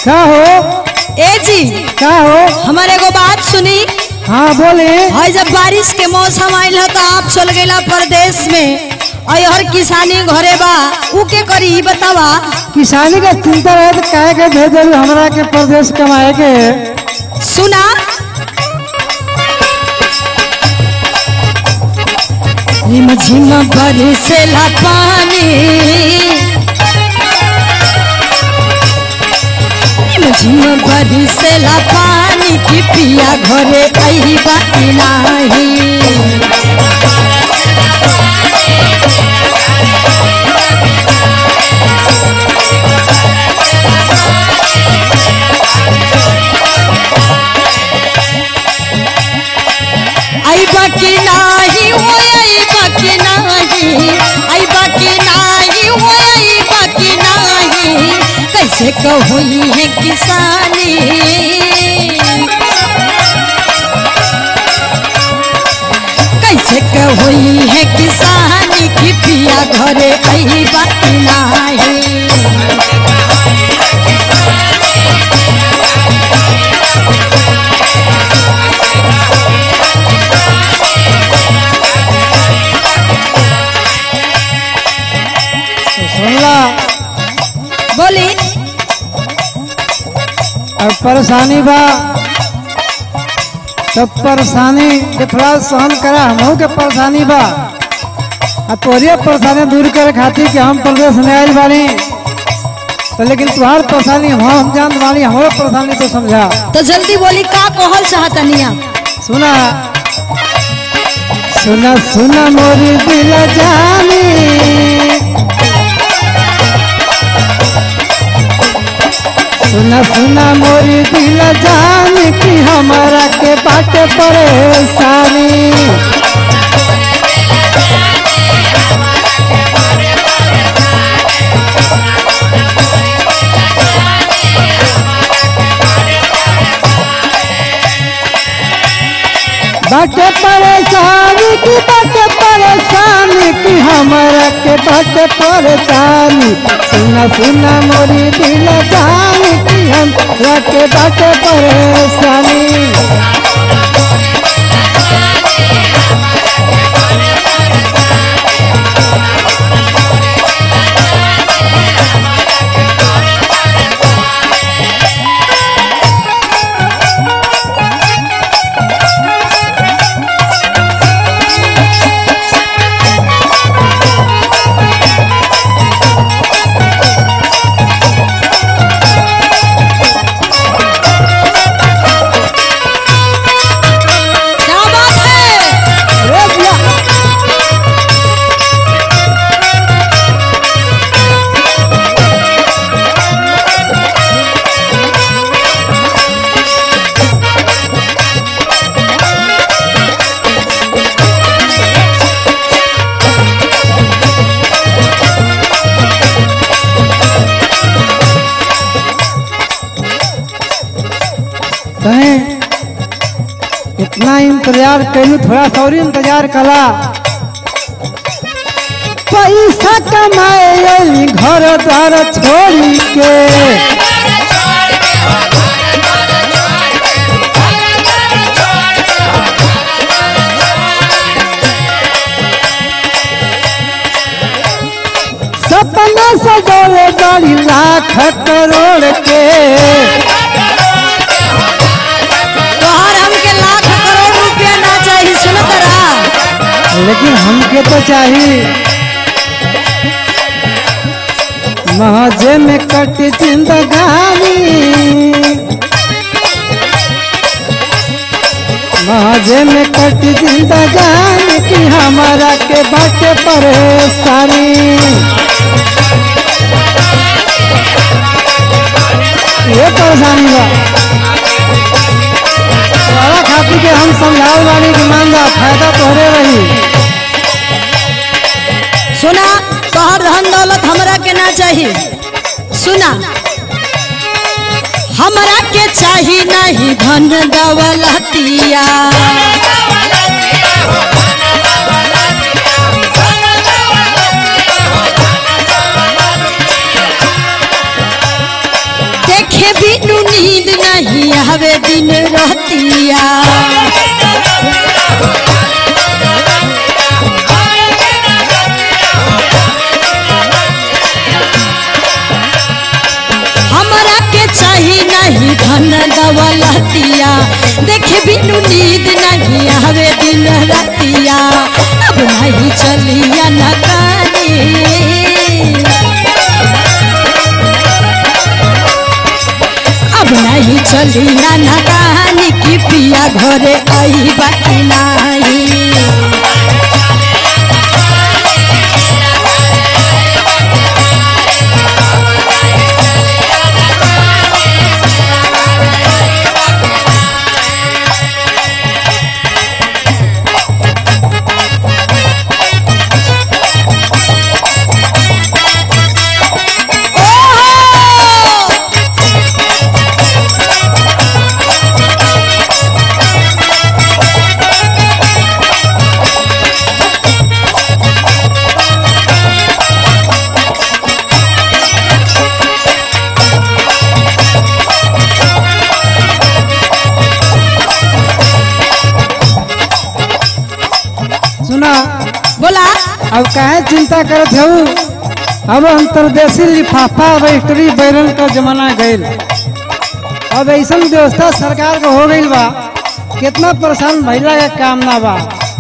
का हो ए जी का हो हमारे एगो बात सुनी हाँ बोले है जब बारिश के मौसम आयल है तो आप चल गईला परदेश में और हर किसानी घरे बा ऊ के करी ई बतावा किसानी का चिंता रहे तो काहे के भेज दिल हमरा के प्रदेश कमाए के सुना रिम झिम बरसेला पानी रिम झिम बरसेला पानी की पिया घरे आई बाकी नाही आई बाकी नाही हो आई बाकी नाही आई बाकी नाही हो आई बाकी नाही कैसे कहोई है किसानी कैसे कहोई है किसानी की पिया घरे आई बाकी नाही तो सुनला बोली अब परेशानी बा तब परेशानी के थोड़ा सहन करा हमहू के परेशानी बा आ तोहरे परेशानी दूर करे खातिर कि हम प्रदेश में आयल बानी तो लेकिन तुम्हार परेशानी हम हम जान बानी हमारो परेशानी तो समझा तो जल्दी बोली का कहल चाहतनी आप सुना सुना सुना मोरी दिल जानी सुना सुना मोरी दिल जानी कि हमारा के बाटे परेशानी बाटे परेशानी की बाटे परेशानी की हमारा के बाटे परेशानी सुना सुना मोरी दिल जानी कि हमरा के बाटे परेशानी क्या बात है अरे भैया कहें इतना इंतजार कैलू थोड़ा सा और इंतजार कला पैसा कमाए अइली घर द्वार छोड़ी के सपना सजौले बड़ी लाख करोड़ के तोहर हमके लाख करोड़ रुपया ना चाहिए सुन तरा लेकिन हमके तो चाहिए महजे में कट जिंदगानी महजे में कट जिंदगानी की हमारा के बाटे परेशानी ये परेशानी बा तोहरा खातिर के हम समझाओ वाली की मांगा फायदा तोहरे रही सुना तोहर धन दौलत हमरा के ना चाहिए सुना हमरा के चाही नहीं धन दौलतिया देखे भी रतिया हमरा के चाही नहीं धन दौलतिया देखे बिनु नींद नहीं आवे दिन रतिया अब नहीं चलिया न कानी अब नहीं चलिया न कहानी की पिया घरे आई बाकी नहीं ओहो! सुना बोला अब काहे चिंता करत हूँ अब अंतर्देशी लिफाफा रजिस्ट्री बैरन का जमाना गईल अब ऐसा व्यवस्था सरकार के हो गईल बा कितना परेशान महिला का काम ना बा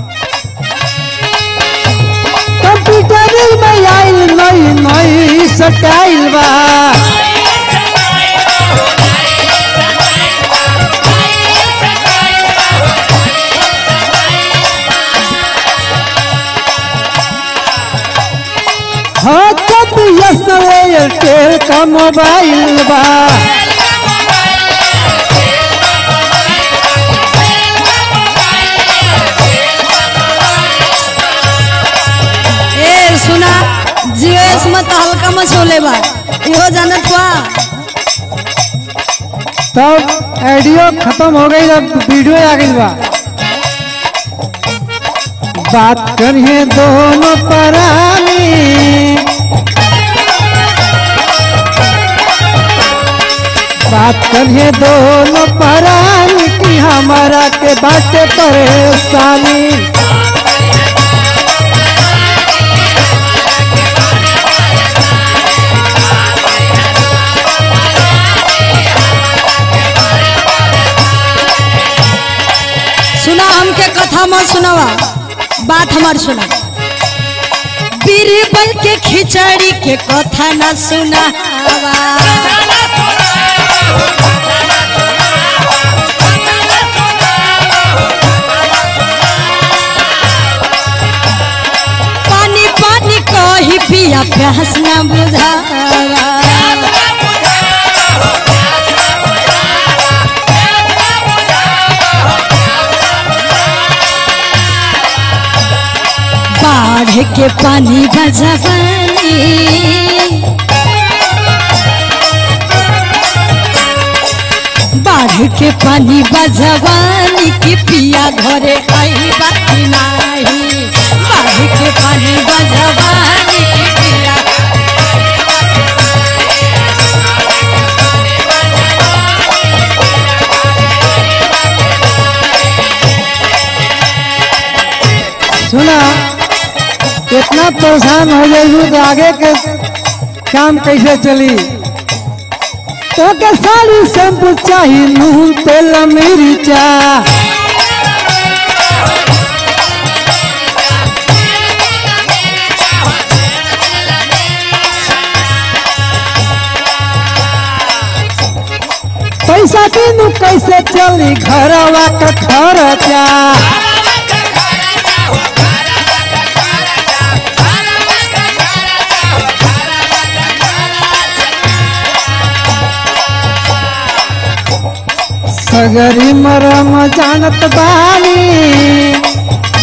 कंप्यूटर में आइल नई नई सटाइल बा हाँ तब यस एयरटेल का मोबाइल बा ए सुना जीएस मत हल्का मचोले बा इहो जानत बा तब ऑडियो खत्म हो गई अब वीडियो आ गई बा बात करिए दोनों परानी बात करिए दोनों परानी की हमारा के बाटे परेशानी सुना हमके कथा मत सुनावा बात हमार सुना बीरबल के खिचड़ी के कथा न सुनावा पानी पानी कही पिया प्यास न बुझावा बाढ़ के पानी बजवानी बाढ़ के पानी बजवानी की पिया घरे आई बाकी नाही बाढ़ के पानी बजवानी की पिया सुना इतना परेशान हो जाइए तो आगे के काम कैसे चली तो के साड़ी शैम्पू चाहिए नून तेल मिर्चा पैसा तीनू कैसे चली घरवा का खर्चा सगरी मरम जानत बानी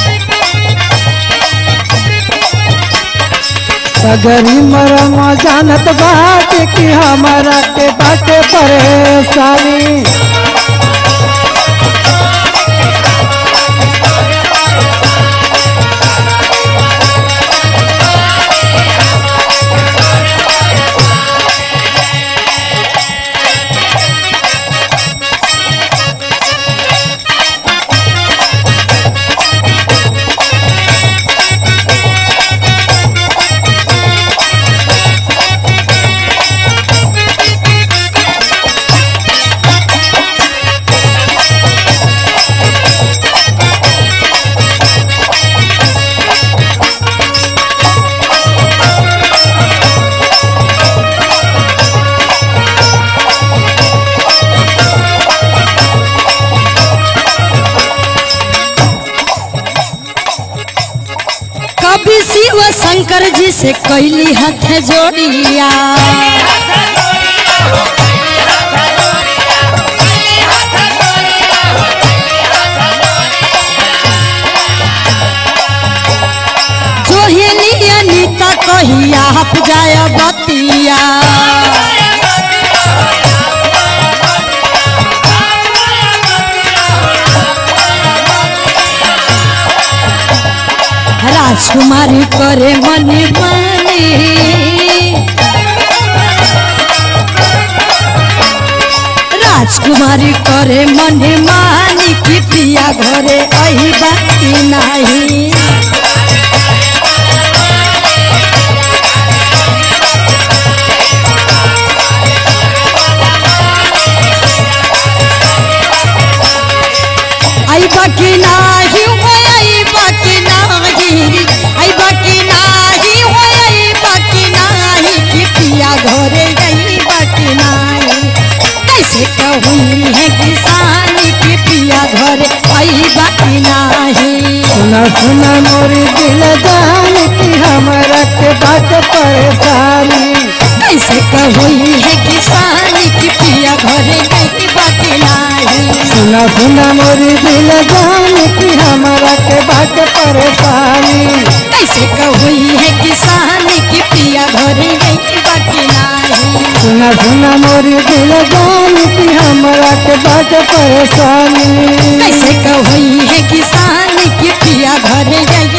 सगरी मरम जानत बाटे कि हमारा के बाटे परेशानी कवि शिव शंकर जी से कैली हाथ जोड़िया जोहिनी अनीता कहिया हप जाय बतिया राजकुमारी करे मन माने राजकुमारी करे मन मानी कि पिया घरे अही बाकी नाही आई बाकी नाही हो आई बाकी नाही आई बाकी नाही हो आई बाकी नाही कि पिया घरे आई बाकी नाही कैसे कहूँ है किसानी कि पिया घरे आई बाकी नाही सुना सुना मोरी दिल जान की हमरा के बात परेशानी कैसे कहूँ है किसानी कि पिया घरे आई बाकी नाही सुना सुना मोरी दिल जान की हमरा के बात परेशानी कैसे कहूँ है किसानी कि पिया घरे आई बाकी नाही सुना सुना मोरी दिल जान की हमरा के बात परेशानी कैसे कहई है किसान की पिया घर जाई